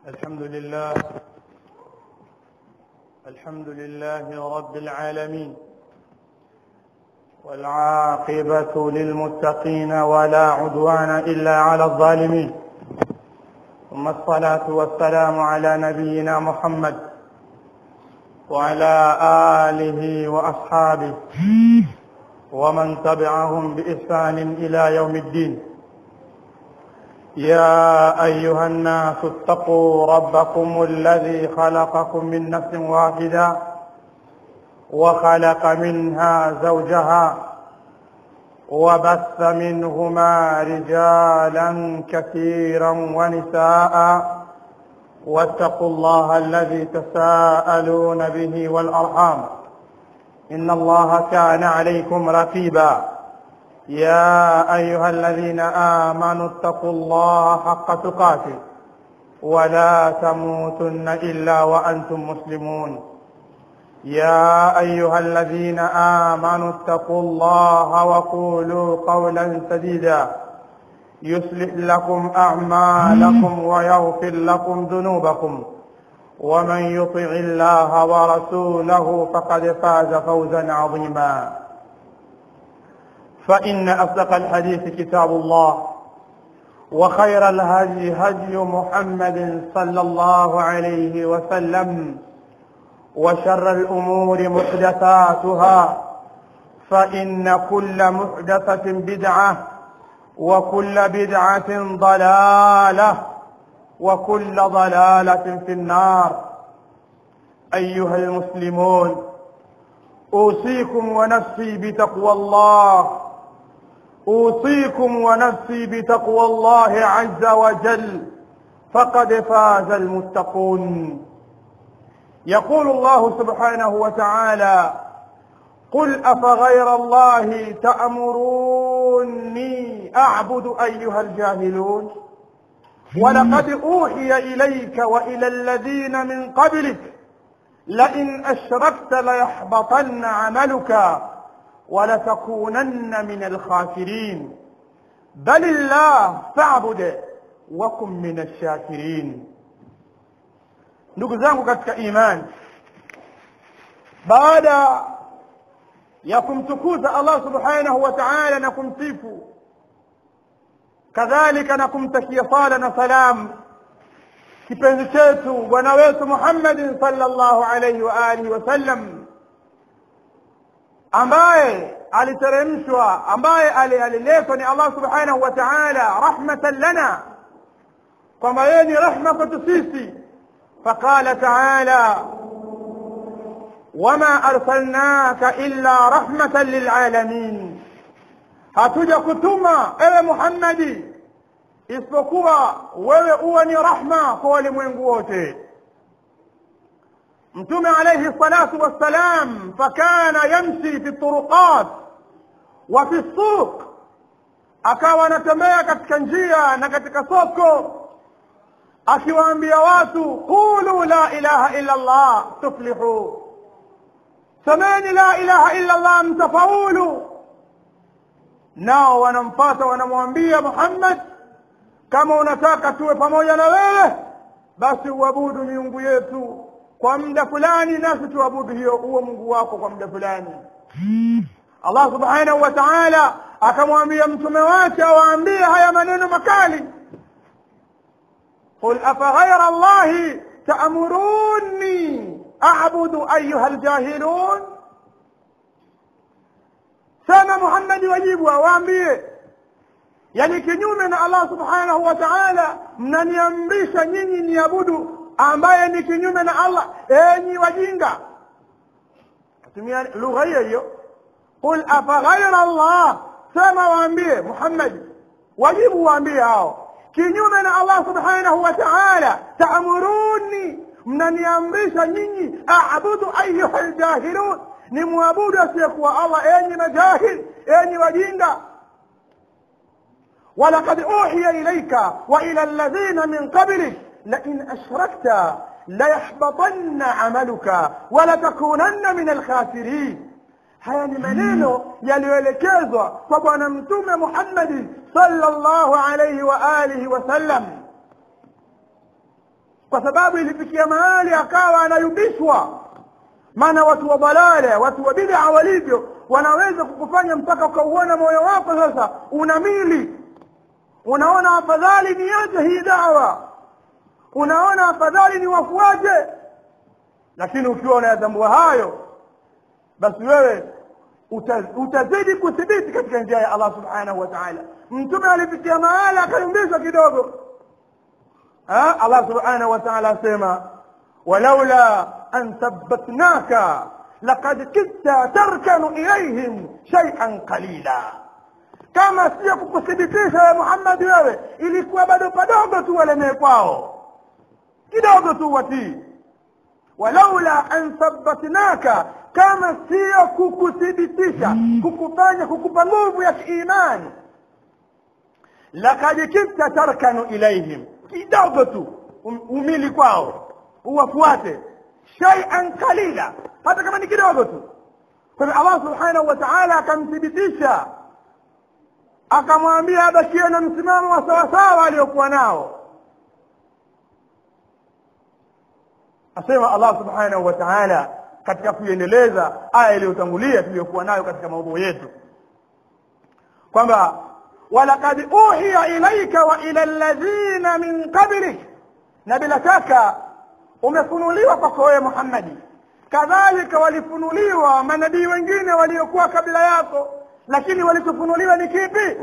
الحمد لله الحمد لله رب العالمين والعاقبة للمتقين ولا عدوان إلا على الظالمين ثم الصلاة والسلام على نبينا محمد وعلى آله وأصحابه ومن تبعهم بإحسان إلى يوم الدين يا أيها الناس اتقوا ربكم الذي خلقكم من نفس واحدة وخلق منها زوجها وبث منهما رجالا كثيرا ونساء واتقوا الله الذي تساءلون به والأرحام إن الله كان عليكم رقيبا يا أيها الذين آمنوا اتقوا الله حق تقاته ولا تموتن إلا وأنتم مسلمون يا أيها الذين آمنوا اتقوا الله وقولوا قولا سديدا يصلح لكم أعمالكم ويغفر لكم ذنوبكم ومن يطع الله ورسوله فقد فاز فوزا عظيما فإن أصدق الحديث كتاب الله وخير الهدي هدي محمد صلى الله عليه وسلم وشر الأمور محدثاتها فإن كل محدثة بدعة وكل بدعة ضلالة وكل ضلالة في النار أيها المسلمون أوصيكم ونفسي بتقوى الله أوصيكم ونفسي بتقوى الله عز وجل فقد فاز المتقون يقول الله سبحانه وتعالى قل أفغير الله تأمروني أعبد أيها الجاهلون ولقد أوحي إليك وإلى الذين من قبلك لئن أشركت ليحبطن عملك ولتكونن من الخاسرين بل الله فاعبد وكن من الشاكرين ndugu zangu katika imani baada ya kumtukuza Allah subhanahu wa ta'ala na kumsifu kadhalika na kumtakia sala na salam kipenzi chetu bwana wetu Muhammad sallallahu alayhi wa alihi wasallam ambaye aliteremshwa ambaye aliletwa ni Allah subhanahu wa ta'ala rahmatan lana kwamba yeye ni rahma kwetu sisi فقال تعالى وما أرسلناك إلا رحمة للعالمين hatuja kutuma ewe Muhammadi isipokuwa wewe uwe ni rahma kwa walimwengu wote mtume alayhi salatu wassalam fakana yamshi fi turuqat wa fi suq akawa anatembea katika njia na katika soko akiwaambia watu qulu la ilaha illa Allah tuflihu semeni la ilaha illa Allah mtafaulu nao wanamfata wanamwambia Muhammad kama unataka tuwe pamoja na wewe basi uabudu miungu yetu kwa muda fulani nasi tuabudu hiyo huo Mungu wako kwa muda fulani Allah subhanahu wa ta'ala akamwambia mtume wake awaambie haya maneno makali قل أفغير الله تأمروني أعبد أيها الجاهلون سامة محمد wajibu awaambie yani kinyume na Allah subhanahu wa ta'ala mnaniamrisha nyinyi niabudu ambaye ni kinyume na Allah enyi wajinga tumia lugha hiyo hiyo qul afaghayra Allah sema waambie Muhammad wajibu waambie hao kinyume na Allah subhanahu wa ta'ala taamuruni mnaniamrisha nyinyi aabudu ayuha aljahilun ni muabudu asiyekuwa Allah enyi majahil enyi wajinga ولقد أوحي إليك وإلى الذين من قبلك لئن أشركت ليحبطن عملك ولتكونن من الخاسرين haya ni maneno yaliyoelekezwa kwa bwana mtume Muhammad sallallahu alayhi wa alihi wasallam kwa sababu ilifikia mahali akawa anayumbishwa maana watu wa balala watu wa bid'a walivyo wanaweza kukufanya mpaka ukauona moyo wako sasa una mili unaona afadhali niache hii dawa unaona afadhali ni wafuate lakini ukiwa unayatambua hayo basi wewe uta, utazidi kuthibiti katika njia ya Allah subhanahu wa ta'ala mtume alifikia mahali akayumbishwa kidogo ha? Allah subhanahu wa ta'ala asema walaula an thabbatnaka laqad kitta tarkanu ilayhim shay'an qalila kama sio kukuthibitisha ya Muhammad wewe ilikuwa bado padogo tu walemee kwao kidogo tu watii walaula an thabbatnaka kama sio kukuthibitisha kukufanya kukupa nguvu ya kiimani lakad kibta tarkanu ilaihim kidogo tu um, umili kwao uwafuate shay'an qalila hata kama ni kidogo tu kwa hivyo Allah subhanahu wa ta'ala akamthibitisha akamwambia abakie na msimamo wa sawasawa aliyokuwa nao asema Allah subhanahu wa ta'ala katika kuiendeleza aya iliyotangulia tuliyokuwa nayo katika maudhui yetu kwamba walaqad uhiya ilaika wa ila alladhina min qablik na bila shaka umefunuliwa kwako wewe Muhammadi kadhalika walifunuliwa manabii wengine waliokuwa kabla yako lakini walichofunuliwa ni kipi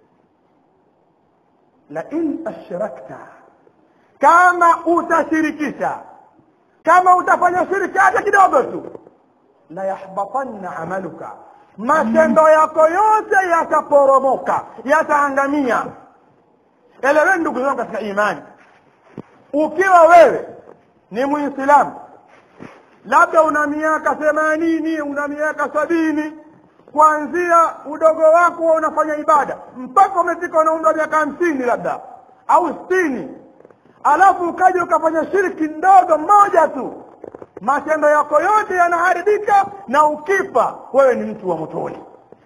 la in ashrakta kama utashirikisha kama utafanya shirki hata kidogo tu la yahbatanna amaluka matendo yako yote yataporomoka yataangamia eleweni ndugu zangu katika imani ukiwa wewe ni muislamu labda una miaka themanini una miaka sabini kuanzia udogo wako unafanya ibada mpaka umefika na umri wa miaka hamsini labda au sitini alafu ukaja ukafanya shirki ndogo moja tu matendo yako yote yanaharibika na ukifa wewe ni mtu wa motoni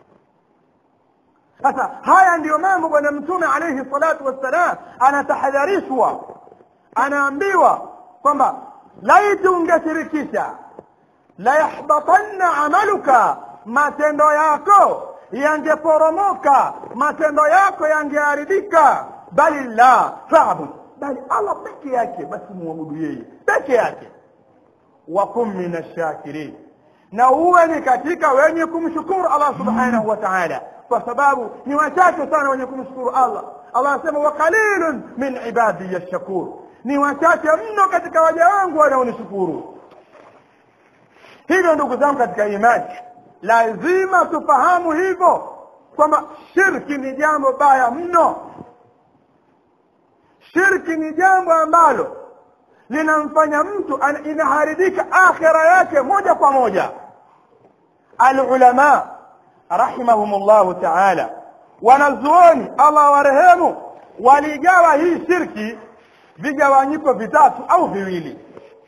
sasa haya ndiyo mambo bwana mtume alayhi salatu wassalam anatahadharishwa anaambiwa kwamba laiti ungeshirikisha la yahbatanna amaluka matendo yako yangeporomoka matendo yako yangeharibika bali la fa'bud bali Allah peke yake basi muabudu yeye peke yake wa kum min ash-shakirin na uwe ni katika wenye kumshukuru Allah subhanahu wa ta'ala kwa sababu ni wachache sana wenye kumshukuru Allah Allah anasema wa qalilun min ibadi ash-shakur ni wachache mno katika waja wangu wanaonishukuru hivyo ndugu zangu katika imani lazima tufahamu hivyo kwamba shirki ni jambo baya mno shirki ni jambo ambalo linamfanya mtu inaharibika akhira yake moja kwa moja alulama rahimahumullahu taala wanazuoni allah warehemu waligawa hii shirki vigawanyiko vitatu au viwili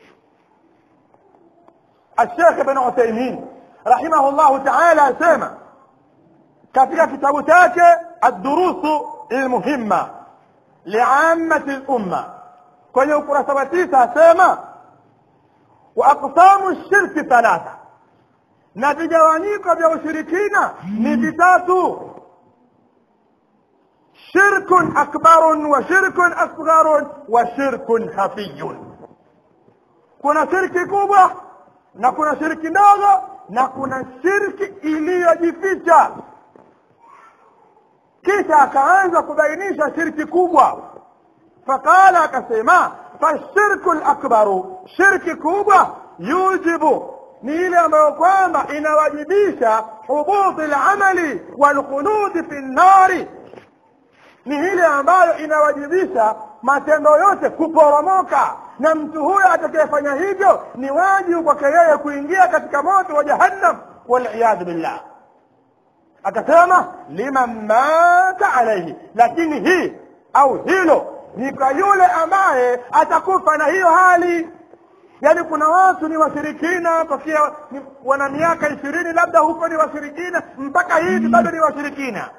الشيخ ابن عثيمين رحمه الله تعالى سيما katika kitabu chake الدروس المهمه لعامة الأمة kwenye ukurasa wa tisa asema wa aqsamu shirki thalatha na vigawanyiko vya ushirikina ni vitatu shirkun akbarun wa shirkun asgharun wa shirkun hafiyun kuna shirki kubwa na kuna shirki ndogo na kuna shirki iliyojificha kisha akaanza kubainisha shirki kubwa faqala akasema fashirku lakbaru shirki kubwa yujibu ni ile ambayo kwamba inawajibisha hubuti lamali walkhuludi fi nnari ni ile ambayo inawajibisha matendo yote kuporomoka na mtu huyo atakayefanya hivyo ni wajibu kwake yeye kuingia katika moto wa jahannam waliyadhu billah akasema liman mata alaihi lakini hii au hilo ni kwa yule ambaye atakufa na hiyo hali yaani kuna watu ni washirikina tokea wana miaka ishirini labda huko ni washirikina mpaka hivi bado ni washirikina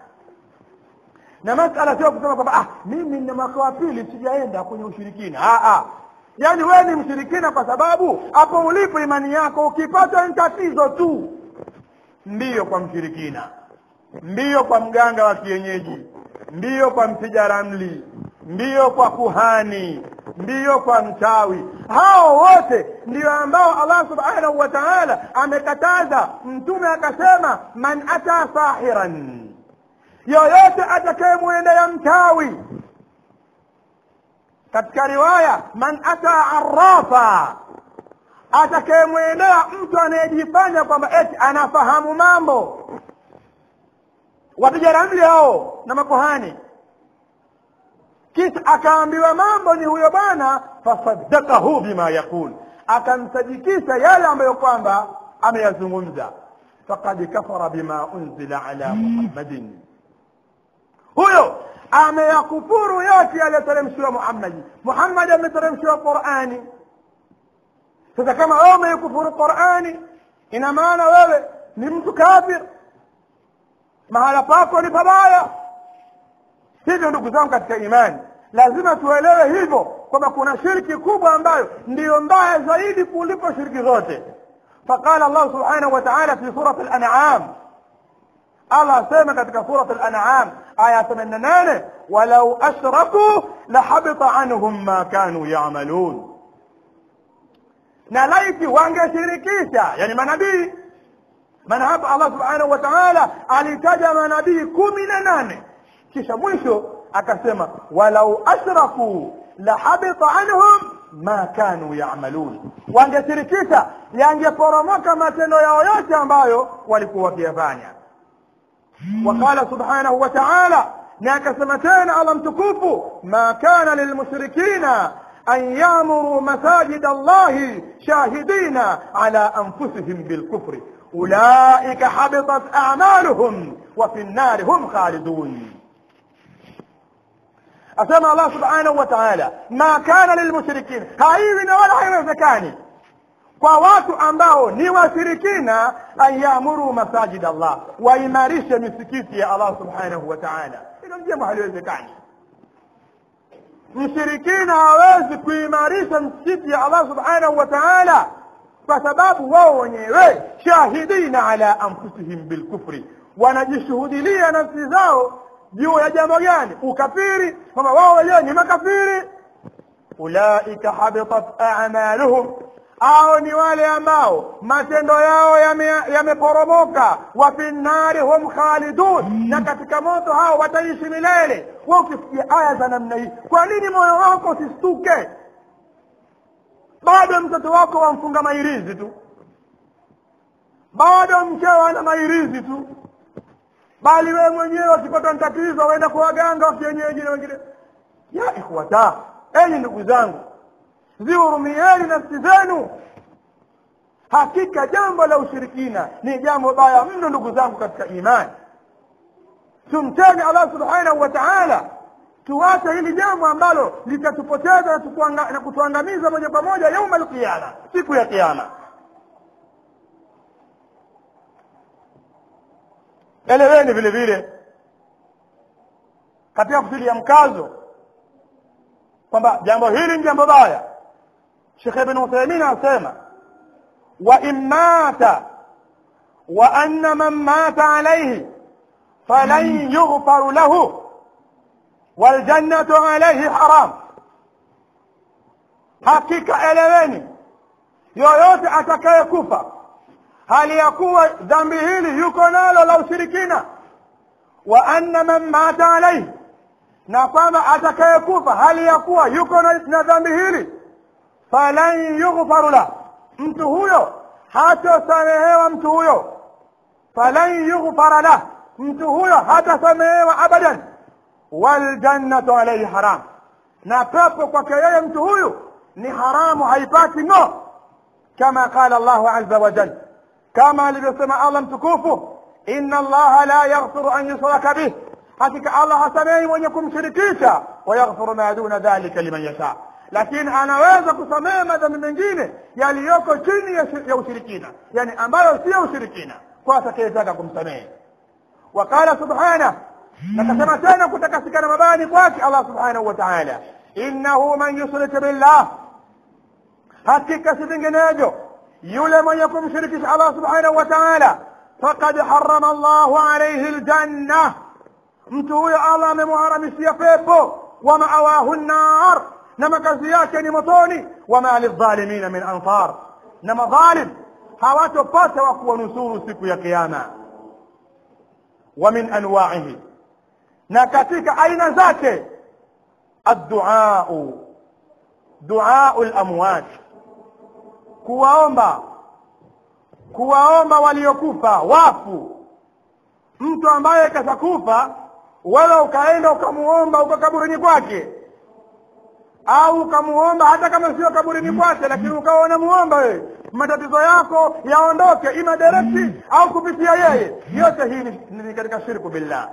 na masala sio kusema kwamba ah mimi na mwaka wa pili sijaenda kwenye ushirikina ah, ah. yaani wewe ni mshirikina kwa sababu hapo ulipo imani yako ukipata ni tatizo tu ndiyo kwa mshirikina ndiyo kwa mganga wa kienyeji ndiyo kwa mpiga ramli ndiyo kwa kuhani ndiyo kwa mchawi hao wote ndio ambao allah subhanahu wa taala amekataza mtume akasema man ata sahiran yoyote atakayemwendea mchawi katika riwaya man ata arafa atakayemwendea mtu anayejifanya kwamba eti anafahamu mambo wapiga ramli hao na makohani kisha akaambiwa mambo ni huyo bwana fasaddakahu bima yaqul akamsadikisha yale ambayo kwamba ameyazungumza faqad kafara bima unzila ala muhammadin huyo ameyakufuru yote yaliyoteremshiwa muhammadi muhammadi ameteremshiwa qurani sasa kama wewe umeikufuru qurani ina maana wewe ni mtu kafir mahala pako ni pabaya hivyo ndugu zangu katika imani lazima tuelewe hivyo kwamba kuna shirki kubwa ambayo ndiyo mbaya zaidi kuliko shirki zote faqala allah subhanahu wa taala fi surat lanam allah asema katika surat lanam aya themanini na nane walau ashrakuu lahabita anhum ma kanu yamalun na laiti wangeshirikisha yani manabii maana hapa allah subhanahu wa taala alitaja manabii kumi na nane kisha mwisho akasema walau ashrakuu lahabita anhum ma kanu yamalun wangeshirikisha yangeporomoka matendo yao yote ambayo walikuwa wakiyafanya waqala subhanahu wa taala na akasema tena allah mtukufu ma kana lilmushrikina أن يأمروا مساجد الله شاهدين على أنفسهم بالكفر أولئك حبطت أعمالهم وفي النار هم خالدون أسمى الله سبحانه وتعالى ما كان للمشركين هايوين ولا haiwezekani kwa watu ambao ni washirikina an yaamuru masajid Allah waimarishe misikiti ya Allah subhanahu wa ta'ala hilo ni jambo haliwezekani mshirikina hawezi kuimarisha msikiti ya Allah subhanahu wa ta'ala kwa sababu wao wenyewe shahidina ala anfusihim bilkufri wanajishuhudilia nafsi zao juu ya jambo gani ukafiri kwamba wao wenyewe ni makafiri ulaika habitat a'maluhum au ni wale ambao matendo yao yameporomoka yame wa fi nnari hum khalidun na katika moto hao wataishi milele wa ukisikia aya za namna hii kwa nini moyo wako usistuke bado mtoto wako wamfunga mairizi tu bado mkeo ana mairizi tu bali wewe mwenyewe ukipata tatizo waenda kwa waganga wa kienyeji na wengine ya ikhwata enyi ndugu zangu zihurumieni nafsi zenu hakika jambo la ushirikina ni jambo baya mno ndugu zangu katika imani tumteni allah subhanahu wa taala tuache hili jambo ambalo litatupoteza na kutuangamiza moja kwa moja yauma alqiyama siku ya kiama eleweni vile vile katika kutilia mkazo kwamba jambo hili ni jambo baya shekh ibn uthaimin anasema wa in mata wa anna man mata alayhi falan yughfaru lahu waljannatu alayhi haram hakika eleweni yoyote atakayekufa hali ya kuwa dhambi hili yuko nalo la ushirikina wa anna man mata alayhi na kwamba atakayekufa hali ya kuwa yuko na, na dhambi hili falan yughfaru la mtu huyo hatosamehewa mtu huyo falan yughfara lah mtu huyo hatasamehewa abadan waljannatu alaihi haram na pepo kwake yeye mtu huyu ni haramu haipati no kama qala allahu aza wajal kama alivyosema allah mtukufu inna allaha la yaghfiru an yushraka bih hakika allah hasamehi mwenye kumshirikisha wayaghfiru ma duna dhalika liman yasha lakini anaweza kusamehe madhambi mengine yaliyoko chini ya, ya ushirikina yani ambayo siyo ushirikina kwa atakayetaka kumsamehe waqala subhanah nakasema tena kutakasika na mabani kwake allah subhanahu wa taala innahu man yushrik billah hakika si vinginevyo yule mwenye kumshirikisha allah subhanahu wa taala fakad harama llahu alaihi ljanna mtu huyo allah amemharamishia pepo wa maawahu nnar na makazi yake ni motoni wama lildhalimina min ansar na madhalim hawatopata wa kuwanusuru siku ya kiama wa min anwaihi na katika aina zake adduau duau lamwat kuwaomba kuwaomba waliokufa wafu mtu ambaye kashakufa wewe ukaenda ukamuomba uko kaburini kwake au ukamuomba hata kama sio kaburini kwake lakini ukawa unamuomba wewe matatizo yako yaondoke ima direkti au kupitia yeye yote hii ni, ni katika shirku billah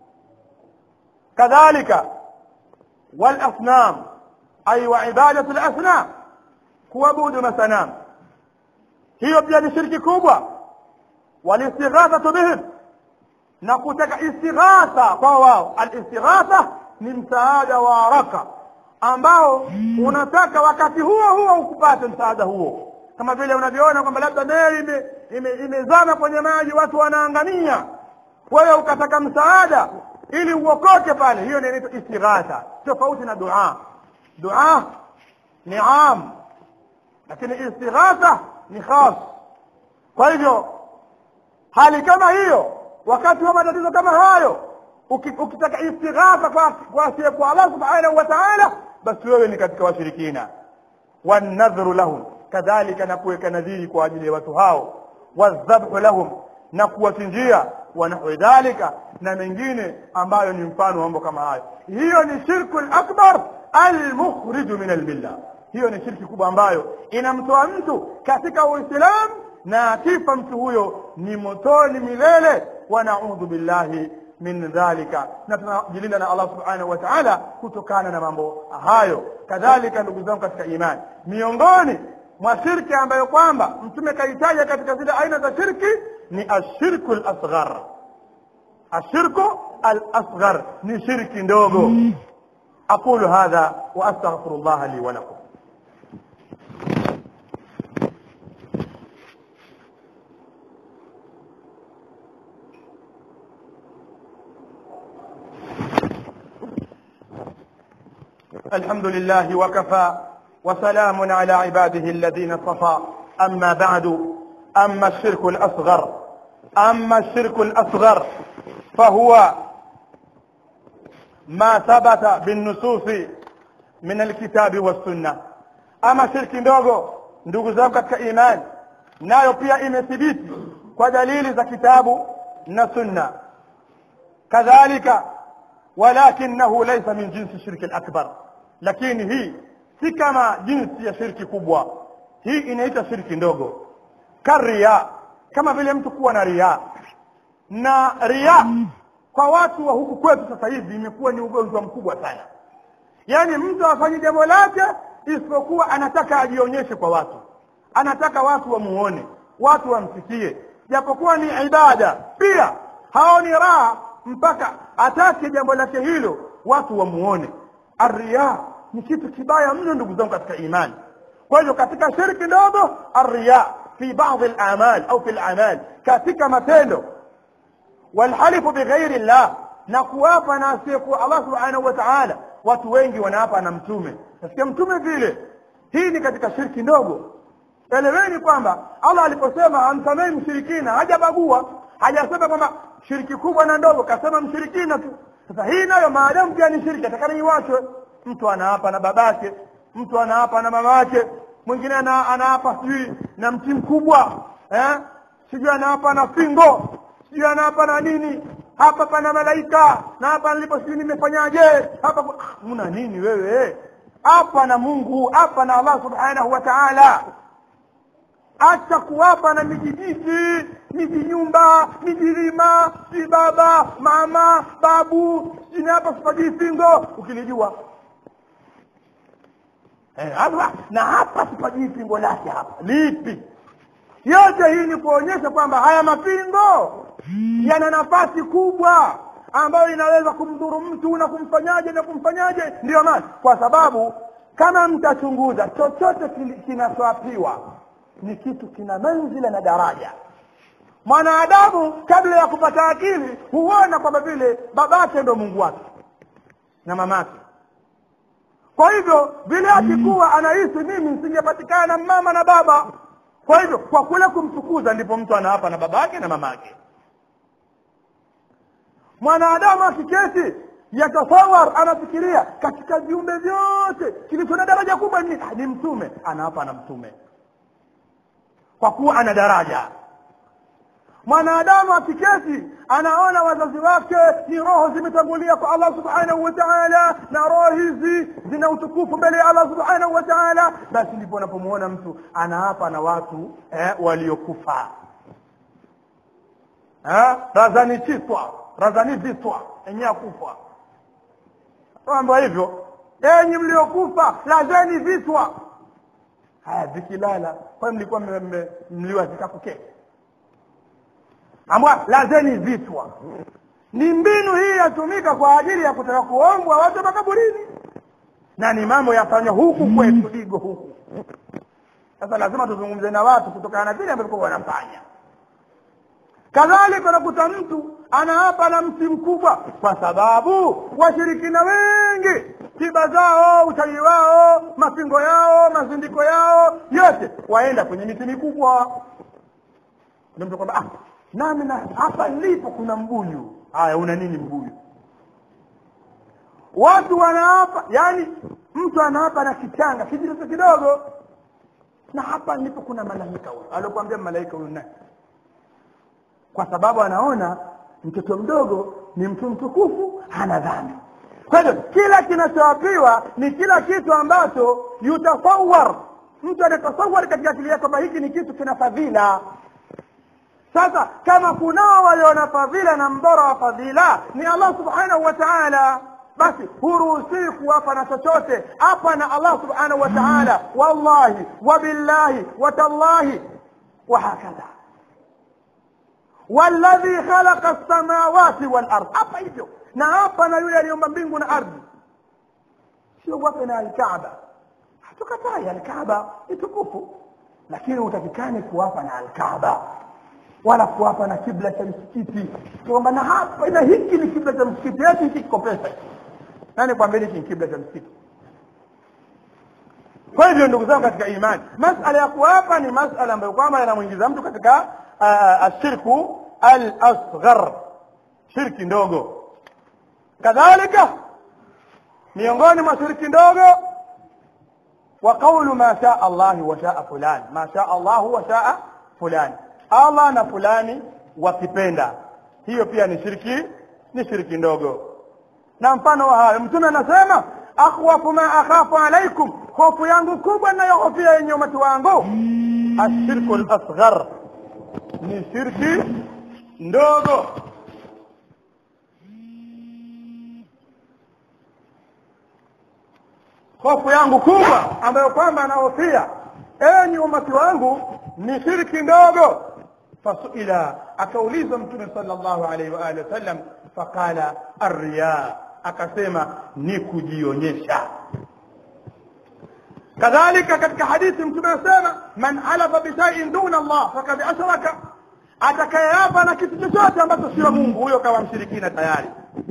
kadhalika walasnam ay wa ibadatu lasnam kuabudu masanam hiyo pia ni shirki kubwa walistighathatu bihim na kutaka istighatha kwa wao alistighatha ni msaada wa haraka ambao unataka wakati huo huo ukupate msaada huo kama vile unavyoona kwamba labda meli imezama ime, ime kwenye maji watu wanaangamia wewe ukataka msaada ili uokoke pale hiyo inaitwa istighatha tofauti na dua dua ni am lakini istighatha ni khas kwa hivyo hali kama hiyo wakati wa matatizo kama hayo ukitaka istighatha kwa kwa asiyekuwa Allah subhanahu wa ta'ala basi wewe ni katika washirikina wanadhru lahum kadhalika na kuweka nadhiri kwa ajili ya watu hao wadhabhu lahum na kuwachinjia wa nahwi dhalika na mengine ambayo ni mfano wa mambo kama hayo hiyo ni shirku akbar almukhriju min almilla hiyo ni shirki kubwa ambayo inamtoa mtu katika uislamu na akifa mtu huyo ni motoni milele wa naudhu billahi min dhalika na tunajilinda na Allah subhanahu wa ta'ala kutokana na mambo hayo kadhalika ndugu zangu katika imani miongoni mwa shirki ambayo kwamba mtume kaitaja katika zile aina za shirki ni ashirku al-asghar ashirku al-asghar ni shirki ndogo aqulu hadha wa astaghfirullah li wa lakum الحمد لله وكفى وسلام على عباده الذين اصطفى أما بعد أما الشرك الأصغر أما الشرك الأصغر فهو ما ثبت بالنصوص من الكتاب والسنة أما شرك ndogo ndugu zangu katika imani nayo pia imethibiti kwa dalili za kitabu na sunna kadhalika walakinahu laysa min jinsi shirki al-akbar lakini hii si kama jinsi ya shirki kubwa hii inaitwa shirki ndogo karia kama vile mtu kuwa na ria na ria kwa watu wa huku kwetu sasa hivi imekuwa ni ugonjwa mkubwa sana yaani mtu afanye jambo lake isipokuwa anataka ajionyeshe kwa watu anataka watu wamuone watu wamsikie japokuwa ni ibada pia haoni raha mpaka atake jambo lake hilo watu wamuone arria ni kitu kibaya mno ndugu zangu katika imani kwa hivyo katika shirki ndogo arria fi baadhi al-amal au fi al-amal katika matendo walhalifu bighairi llah na kuwapa na asiyekuwa Allah subhanahu wa ta'ala watu wengi wanaapa na mtume nasikia mtume vile hii ni katika shirki ndogo eleweni kwamba Allah aliposema amsamehi mshirikina hajabagua hajasema kwamba shiriki kubwa na ndogo kasema mshirikina tu sasa hii nayo maadamu pia ni shirki atakana iwachwe mtu anaapa na babake mtu anaapa na mamake mwingine ana, anaapa sijui na mti mkubwa eh? sijui anaapa na fingo sijui anaapa na nini hapa pana malaika na hapa nilipo sijui nimefanyaje hapa una nini wewe hapa na mungu hapa na allah subhanahu wa taala acha kuwapa na mijijiji mijinyumba mijilima si baba mama babu sini hapa sipajii fingo ukilijua eh, hapa na hapa sipajii pingo lake hapa lipi yote hii ni kuonyesha kwamba haya mapingo yana nafasi kubwa ambayo inaweza kumdhuru mtu na kumfanyaje na kumfanyaje ndiyo maana kwa sababu kama mtachunguza chochote kili- kinachwapiwa ni kitu kina manzila na daraja mwanadamu kabla ya kupata akili huona kwamba vile babake ndo mungu wake na mamake kwa hivyo vile akikuwa anahisi mimi nisingepatikana na mama na baba kwa hivyo kwa kule kumtukuza ndipo mtu anaapa na babake na mamake mwanadamu akiketi yatasawar anafikiria katika viumbe vyote kilicho na daraja kubwa ni, ni mtume anaapa na mtume kwa kuwa ana daraja mwanadamu akiketi anaona wazazi wake ni roho zimetangulia kwa allah subhanahu wa taala na roho hizi zina utukufu mbele ya allah subhanahu wa taala basi ndipo unapomuona mtu anaapa na watu eh, waliokufa eh, razani chitwa razani vitwa enye akufa mambo hivyo enyi mliokufa lazeni vitwa haya vikilala kwani mlikuwa mme- mme- mliwazika kuketi ambwa lazeni vitwa ni mbinu hii yatumika kwa ajili ya kutaka kuombwa watu makaburini na ni mambo yafanywa huku kwetu digo huku sasa lazima tuzungumze na watu kutokana na vile ambavyo wanafanya kadhalika unakuta mtu anaapa na mti mkubwa kwa sababu washirikina wengi tiba zao uchawi wao mapingo yao mazindiko yao yote waenda kwenye miti mikubwa ndio mtu kwamba ah, nami na hapa nilipo kuna mbuyu haya una nini mbuyu watu wanaapa yani mtu anaapa na kichanga kijitoto kidogo na hapa nilipo kuna malaika huyu aliokuambia malaika huyu nani kwa sababu anaona mtoto mdogo ni mtu mtukufu hana dhambi kwa hivyo kila kinachoapiwa ni kila kitu ambacho yutasawar mtu anatasawar katika akili yake kwamba hiki ni kitu kina fadhila sasa kama kunao waliona fadhila na mbora wa fadhila ni allah subhanahu wa taala basi huruhusii kuwapa na chochote hapa na allah subhanahu wa taala wallahi wabillahi watallahi wahakadha walladhi khalaqa lsamawati walard hapa hivyo na hapa na yule aliomba mbingu na ardhi sio wape na alkaaba hatukatai alkaaba ni tukufu lakini utakikani kuwapa na alkaaba wala kuwapa na kibla cha msikiti kwamba na hapa na hiki ni kibla cha msikiti eti hiki kiko pesa nani kwambia hiki ni kibla cha msikiti kwa hivyo ndugu zangu katika imani masala ya kuwapa ni masala ambayo kwamba yanamwingiza mtu katika uh, ashirku al asghar shirki ndogo kadhalika miongoni mwa shirki ndogo wa qawlu ma shaa Allah wa shaa fulan ma shaa Allah wa shaa fulan Allah na fulani wakipenda hiyo pia ni shirki ni shirki ndogo na mfano wa hayo mtume anasema akhwafu ma akhafu alaikum hofu yangu kubwa inayohofia yenye umati wangu ashirku lasghar ni shirki ndogo hofu yangu kubwa ambayo kwamba anahofia enyi umati wangu ni shirki ndogo fasuila akaulizwa mtume sallallahu alaihi wa alihi wasallam faqala arriya akasema ni kujionyesha kadhalika katika hadithi mtume anasema man halafa bishaiin duna allah fakad ashraka atakayeapa na kitu chochote ambacho sio mungu huyo kawa mshirikina tayari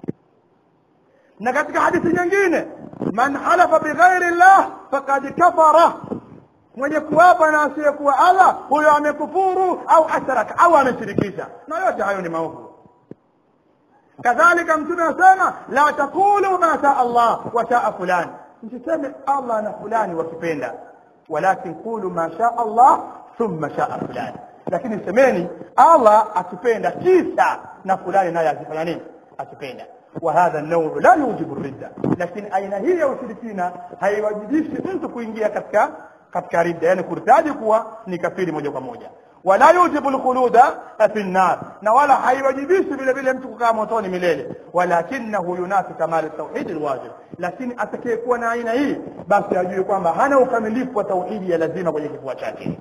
na katika hadithi nyingine man halafa bighairi llah fakad kafara mwenye kuapa na asiyekuwa allah huyo amekufuru au ashraka au ameshirikisha na yote hayo ni maovu kadhalika mtume anasema la taqulu ma shaa allah wa shaa fulani msiseme allah na fulani wakipenda walakin qulu ma shaa allah thumma shaa fulani lakini semeni allah akipenda kisha na fulani naye akifanya nini akipenda وهذا النوع لا يوجب الردة لكن aina hii ya ushirikina haiwajibishi mtu kuingia katika katika ridda yani kurtaji kuwa ni kafiri moja kwa moja wala yujibu lkhuluda fi nnar na wala haiwajibishi vile vile mtu kukaa motoni milele walakinahu yunafi kamali tauhidi lwajib lakini atakayekuwa na aina hii basi ajue kwamba hana ukamilifu wa tauhidi ya lazima kwenye kifua chake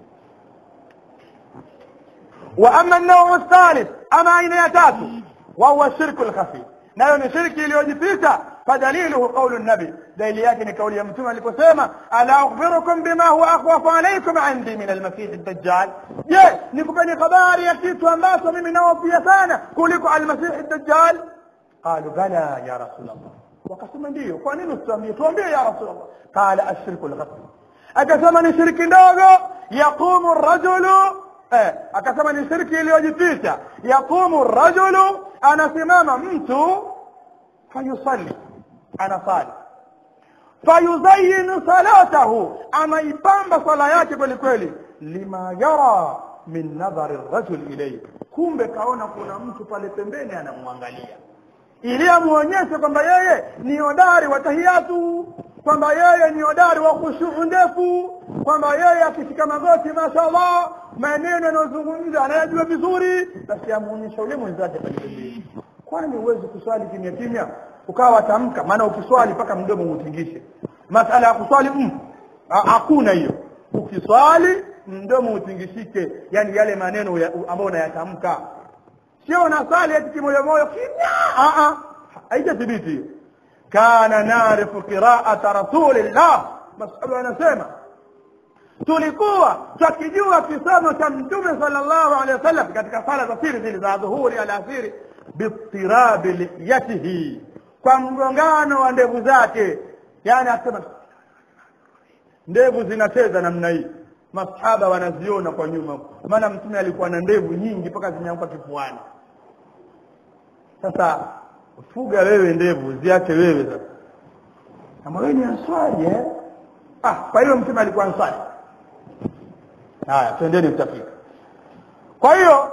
wa ama nauu thalith ama aina ya tatu wahuwa shirku lkhafi nayo ni shirki iliyojificha fadaliluhu qaulu nabi dalili yake ni kauli ya mtume aliposema ala akhbirukum bima huwa akhwafu alaykum indi min almasih dajjal je nikupeni habari ya kitu ambacho mimi naofia sana kuliko almasih dajjal qalu bala ya rasul allah wakasema ndiyo kwa nini usituambie tuambie ya rasul allah qala ashirku lghasb akasema ni shirki ndogo yaqumu rajulu eh, akasema ni shirki iliyojificha yaqumu rajulu anasimama mtu fayusalli anasali fayuzayinu salatahu anaipamba sala yake kweli kweli lima yara min nadhari rajul ilayhi kumbe kaona kuna mtu pale pembeni anamwangalia ili amuonyeshe kwamba yeye ni hodari wa tahiyatu kwamba yeye ni hodari wa khushuu ndefu kwamba yeye akishika magoti mashallah maneno yanayozungumza anayajua vizuri basi amuonyesha ule mwenzake pale pembeni kwani huwezi kuswali kimya kimya ukawa tamka maana ukiswali mpaka mdomo utingishe masala ya kuswali mm, hakuna hiyo ukiswali mdomo utingishike yani yale maneno ya, ambayo unayatamka sio unasali eti kimoyomoyo kimya haijathibiti hiyo kana narifu qiraata rasulillah masahaba anasema tulikuwa twakijua kisomo cha mtume sallallahu alaihi wasallam katika sala za siri zile za dhuhuri alasiri bitirabi lihiyatihi kwa mgongano wa ndevu zake yani asema ndevu zinacheza namna hii masahaba wanaziona kwa nyuma maana mtume alikuwa na ndevu nyingi mpaka zimeanguka kifuani sasa fuga wewe ndevu ziache wewe sasa kama wewe ni answari eh ah kwa hiyo mtume alikuwa answari haya twendeni mtafika kwa hiyo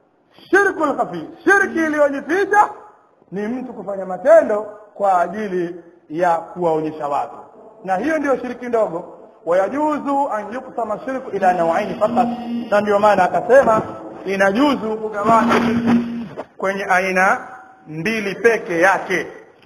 shirku lkhafi shirki iliyojificha ni mtu kufanya matendo kwa ajili ya kuwaonyesha watu na hiyo ndio shiriki ndogo wayajuzu an yuksama shirku ila nawaini fakat na ndio maana akasema inajuzu kugawanya shirki kwenye aina mbili peke yake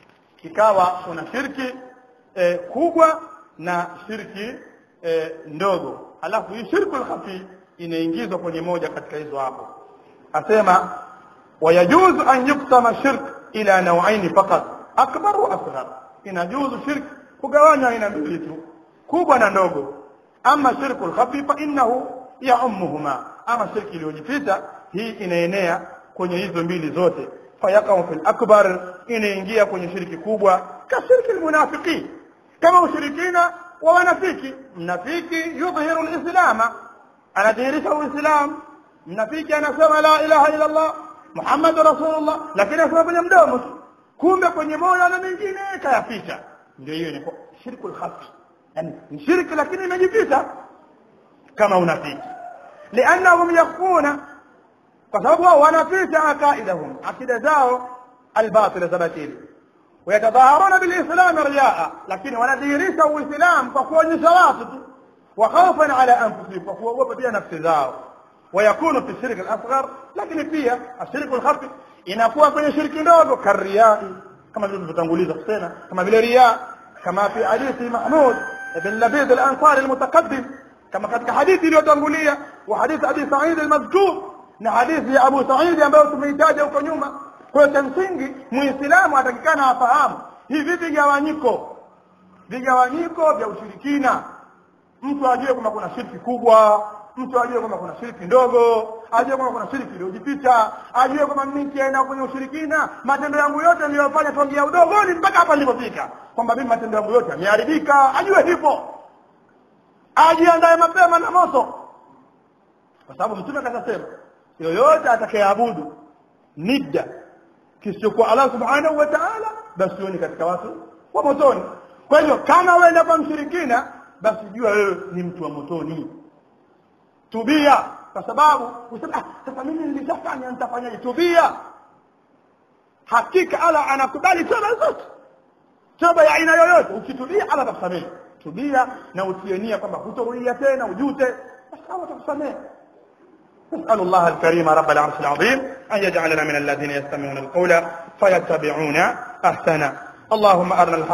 ikawa kuna shirki e, kubwa na shirki e, ndogo alafu hii shirku lkhafi inaingizwa kwenye moja katika hizo hapo asema wayajuzu an yuksama shirk ila nawaini fakat akbar wa asghar inajuzu shirk kugawanywa aina mbili tu kubwa na ndogo ama shirku lkhafi fa innahu yaumuhuma ama shirki iliyojificha hii inaenea kwenye hizo mbili zote fayaqau fi lakbar inaingia kwenye shiriki kubwa kashirki lmunafiqin kama ushirikina wa wanafiki mnafiki yudhihiru lislama anadhihirisha uislam mnafiki anasema la ilaha illa allah muhammadu rasulullah lakini asema kwenye mdomo tu kumbe kwenye moyo na mengine kayaficha ndio hiyo ni shirku lkhafi yani ni shirki lakini imejificha kama unafiki liannahum yakhfuna kwa sababu wao wanaficha aqaidahum akida zao albatila za batili wayatadhaharuna bilislami riyaa lakini wanadhihirisha uislam kwa kuonyesha watu tu wa khaufan ala anfusihim kwa kuogopa pia nafsi zao ويكون في الشرك الاصغر لكن pia الشرك الخفي inakuwa kwenye shirki ndogo kariyai kama vile tulivyotanguliza kusema kama vile riya kama fi hadithi mahmud ibn labid al-ansari al-mutaqaddim kama katika hadithi iliyotangulia wa hadithi abi sa'id al-mazkur na hadithi ya abu sa'id ambayo tumeitaja huko nyuma kwa hiyo msingi muislamu atakikana afahamu hivi vigawanyiko vigawanyiko vya ushirikina mtu ajue kwamba kuna shirki kubwa mtu ajue kwamba kuna shiriki ndogo ajue kwamba kuna shiriki iliyojificha ajue kwamba mimi nikienda kwenye ushirikina matendo yangu yote niliyofanya tangia udogoni mpaka hapa nilipofika kwamba mimi matendo yangu yote yameharibika ajue hivyo ajiandae mapema na moto kwa sababu mtume akasema yoyote atakayeabudu nidda kisichokuwa Allah subhanahu wa ta'ala basi ni katika watu wa motoni kwa hivyo kama wewe kwa mshirikina basi jua wewe ni mtu wa motoni tubia kwa sababu usema ah, sasa mimi nilishafanya nitafanyaje tubia hakika Allah anakubali toba zote toba ya aina yoyote ukitubia Allah atakusamehe tubia na utie nia kwamba hutorudia tena ujute basi Allah atakusamehe نسأل الله الكريم رب العرش العظيم أن يجعلنا من الذين يستمعون القول فيتبعون أحسنه اللهم أرنا الحق